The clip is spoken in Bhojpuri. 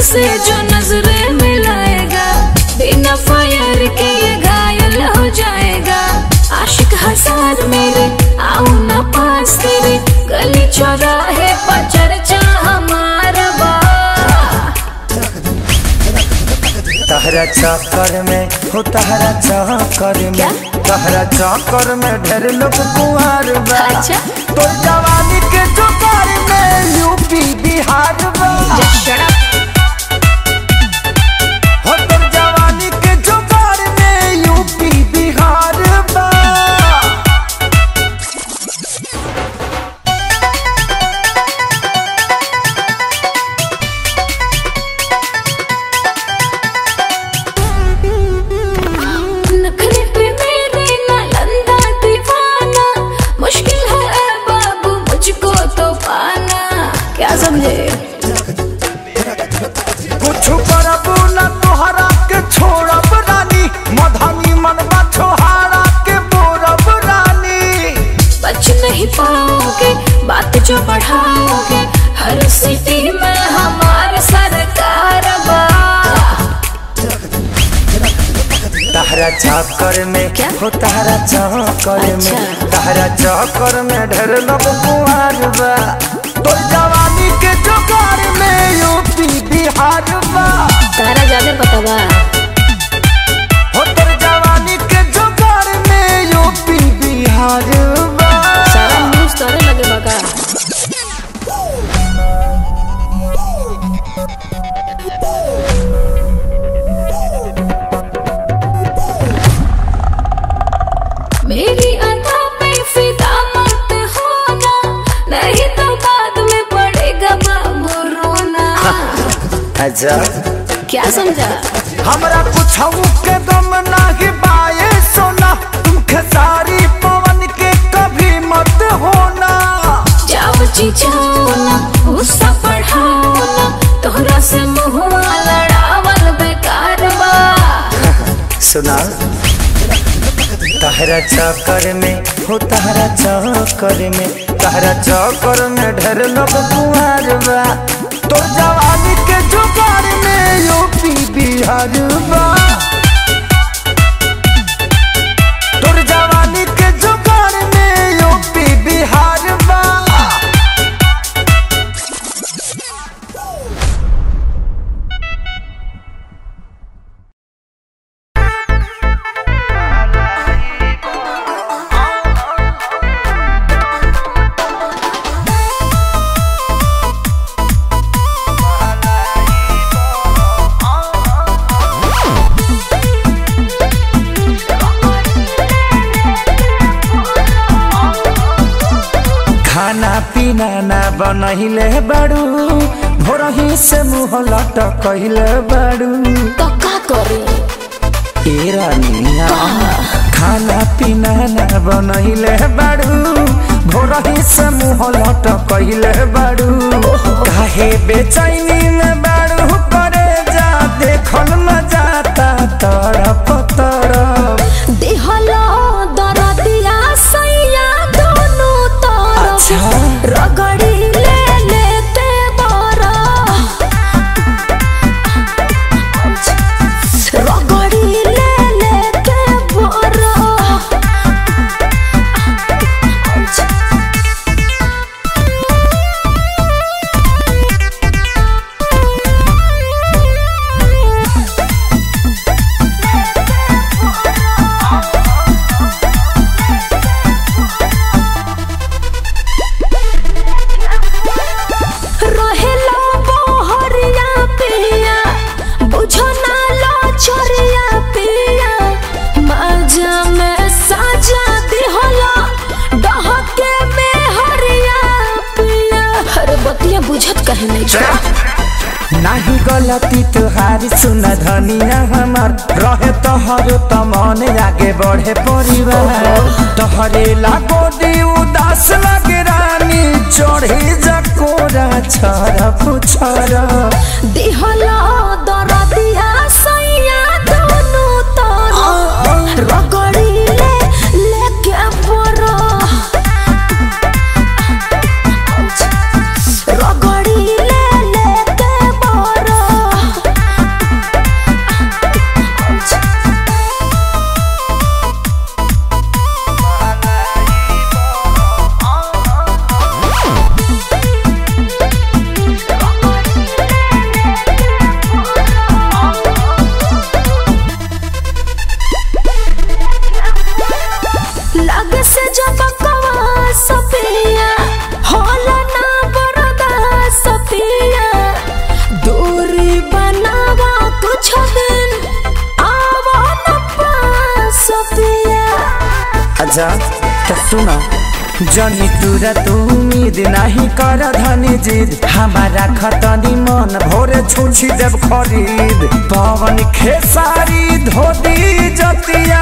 से जो नजरें मिलाएगा बिना फायर के ये घायल हो जाएगा आशिक हजार मेरे आओ ना पास तेरे गली चौराहे पर चर्चा हमारा बा तहरा चक्कर में हो तहरा चक्कर क्या? में तहरा चक्कर में ढेर लोग कुंवर बा अच्छा। तो जवानी के जुगार में यूपी बिहार बा Shut up. हो तो जवानी के जुगार में यूपी बिहार बा नखरे पे मेरे नालंदा दीवाना मुश्किल है ऐ बाबू मुझको तो पाना क्या समझे कुछ करबू न तोहरा के छोड़ब रानी मधनी मनवा छोहारा के बोरब रानी बच नहीं पाओगे बात जो बढ़ाओगे हर सिटी में हमारे सरकार बा तहरा चक्कर में क्या? हो तहरा चक्कर में अच्छा। तहरा चक्कर में ढेर लोग कुंवर बा तो जवानी के जुगार में यूपी बिहार बा तारा ज्यादा पता बा हो तोर जवानी के जुगार में यूपी बिहार बा सारा न्यूज तारे लगे बा का मेरी अदा पे फिदा मत होना नहीं तो बाद में पड़ेगा बाबू रोना अच्छा क्या समझा हमरा कुछ के दम नाही बाए सोना तुमके सारी पवन के कभी मत होना जाओ जी जाओ ना गुस्सा बढ़ाओ ना तोहरा से मुहुआ लड़ावल बेकार बा सुना तहरा चक्कर में हो तहरा चक्कर में तहरा चक्कर में ढेर लोग कुंवर बा तो जवानी के जुगार में यूपी बिहार बा तोर जवानी के जुगार में यूपी बिहार बा खाना पीना ना बनहिले बाड़ू भोरही से मुँह लटकहिले बाड़ू तो का करे ए रानिया खाना पीना ना बनहिले बाड़ू भोरही से मुँह लटकहिले बाड़ू काहे बेचैनी में बाड़ू करे जा देखल न जाता तड़प तड़प देहलो दरदिया सैया दोनों तरफ अच्छा। रगड़ी ले लेते बरा रगड़ी ले लेते बरा रहेला बहरिया पिया बुझो ना लो छोरिया पिया मजा में साजा दिहला डहके में हरिया पिया अरे बतिया बुझत कहे नहीं छा नाही गलती तुहारी सुन धनिया हमार रहे तोहर त मन आगे बढ़े परिवार तोहरे लागो दी उदास लगे रानी चढ़े जकोरा छर पुछर दिहला दरदिया सैया दोनों तरफ रगड़ी ले लेके बरा रगड़ी ले लेके बरा अच्छा तो सुना जनी तुरा तू उम्मीद नहीं कर धनी जिद हमारा खतनी मन भोरे छुछी देव खरीद पवन खेसारी धोती जतिया